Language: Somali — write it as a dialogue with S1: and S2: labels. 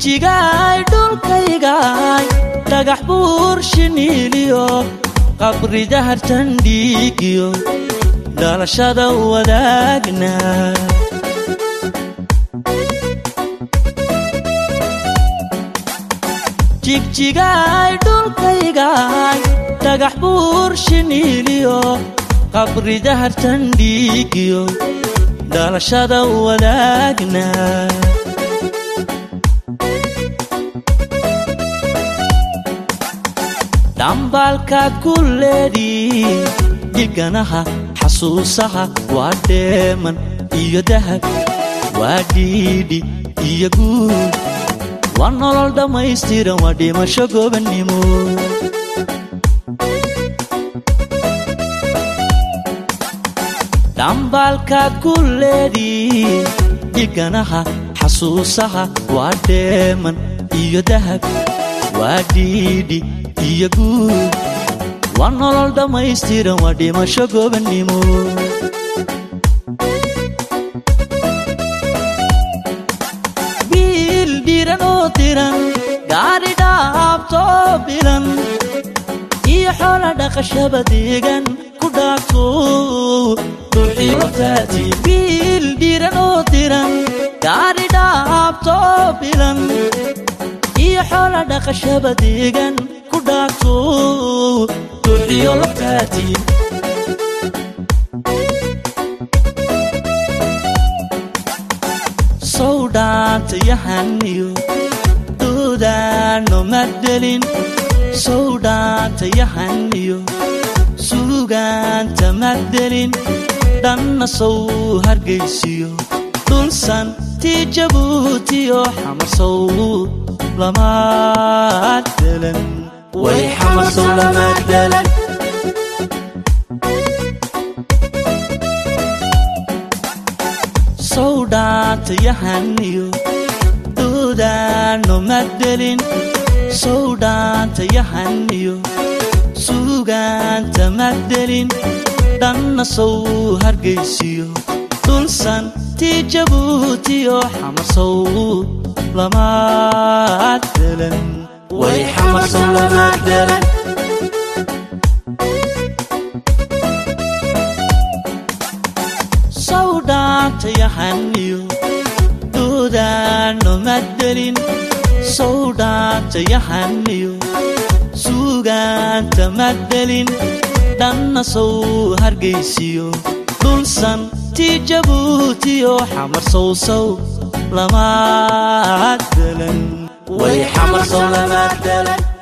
S1: jigjigaay dhulkaygaay dhagax buur shiniiliyo qabri dahartan dhiigiyo dhalashada wadaagna jigjigaay dhulkaygaay dhagax buur shiniiliyo qabri dahartan dhiigiyo dhalashada wadaagna dhambaalkaad ku leedii dhiganaha xasuusaha waa dheeman iyo dahab waa dhiidhi iyo guud waa nolol dhammaystiran waa dhimasho gobannimo dhambaalkaad ku leedii dhiganaha xasuusaha waa dheeman iyo dahab waa dhiidhi iyo guud waa nolol dhammaystiran waa dhimasho gobannimo wiil dhiran oo diran gaari dhaabtoo bilan iyo xoola dhaqashaba deegan ku dhaafto duxiyotaati wiil dhiran oo diran gaari dhaabtoo bilan iyo xoola dhaqashaba deegan ku dhaafto duxiyo laftaati sow dhaantayahaniyo doodaano maddelin sow dhaantayahaniyo suugaanta maddelin dhanna sow hargaysiyo dhulsan tii jabuutiyo xamarsow lamaaddelan way xamarsow lamaaddelan sow dhaantayahaniyo doodaano maddelin sow dhaantayahaniyo suugaanta maddelin dhanna sow hargaysiyo dhulsan tii jabuutiyo xamarsow lamaaddelan way xamarsow lamaaddelan sow dhaantayahaniyo doodaano maddelin sow dhaantayahaniyo suugaanta maddelin dhanna sow hargaysiyo dhulsan tii jabuutiyo xamarsow sow lamaaddelan way xamarsow lamaaddelan